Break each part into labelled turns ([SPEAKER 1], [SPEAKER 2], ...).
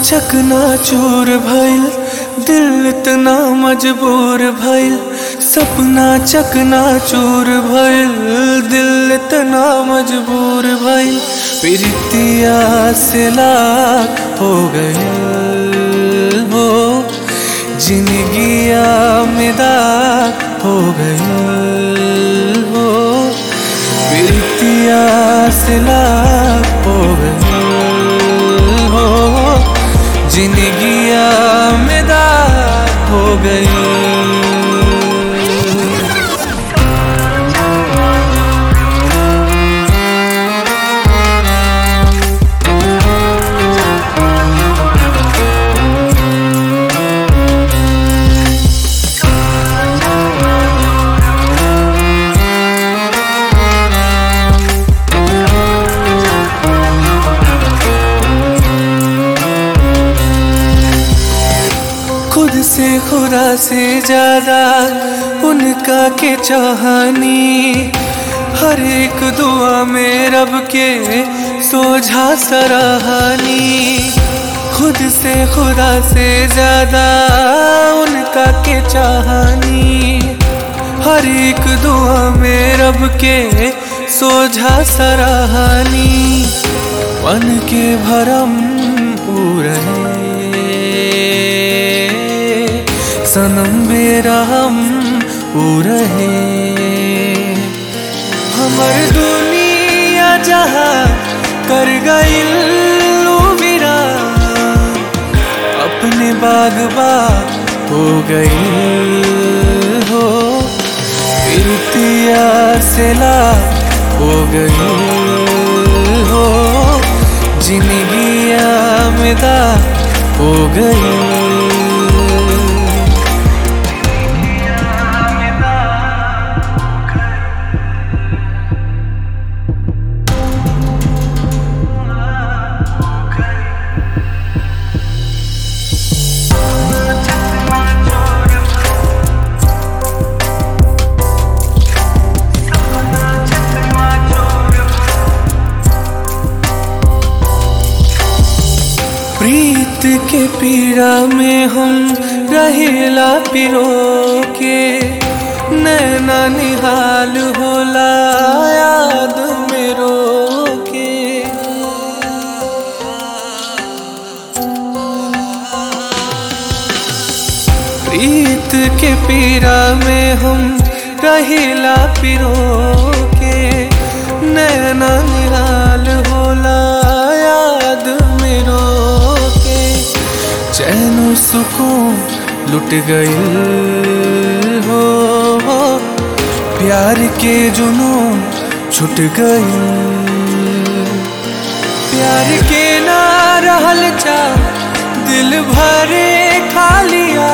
[SPEAKER 1] चकना चूर भइल दिल इतना मजबूर भइल सपना चकना चूर भइल दिल इतना मजबूर भइल प्रीतिया से लाख हो गए हो जिंदगिया में दाग हो गए हो प्रीतिया से लाख हो गए हो जिंदगिया में दाग हो गई खुद से खुदा से ज्यादा उनका के चाहनी हर एक दुआ में रब के सोझा सराहनी खुद से खुदा से ज्यादा उनका के चाहनी हर एक दुआ में रब के सोझा सराहनी मन के भरम पूरे सनम बेरहम रहे हमर दुनिया जहाँ कर गई विरा अपने बागबा हो गई हो प्रीतिया से ला हो गई हो जिंदगिया में दा हो गई प्रीत के पीड़ा में हम रहेला पिरो के नैना निहाल होला याद में रो के प्रीत के पीड़ा में हम रहेला पिरो के नैना निहाल होला याद में रो के चैन सुकून लुट गई हो प्यार के जुनून छुट गई प्यार के ना रहल चा दिल भरे खालिया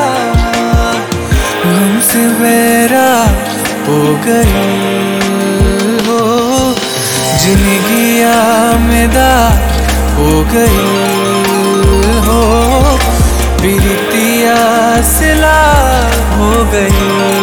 [SPEAKER 1] हमसे बेरा हो गई हो जिंदगिया में दा हो गई हो प्रीतिया सिला हो गई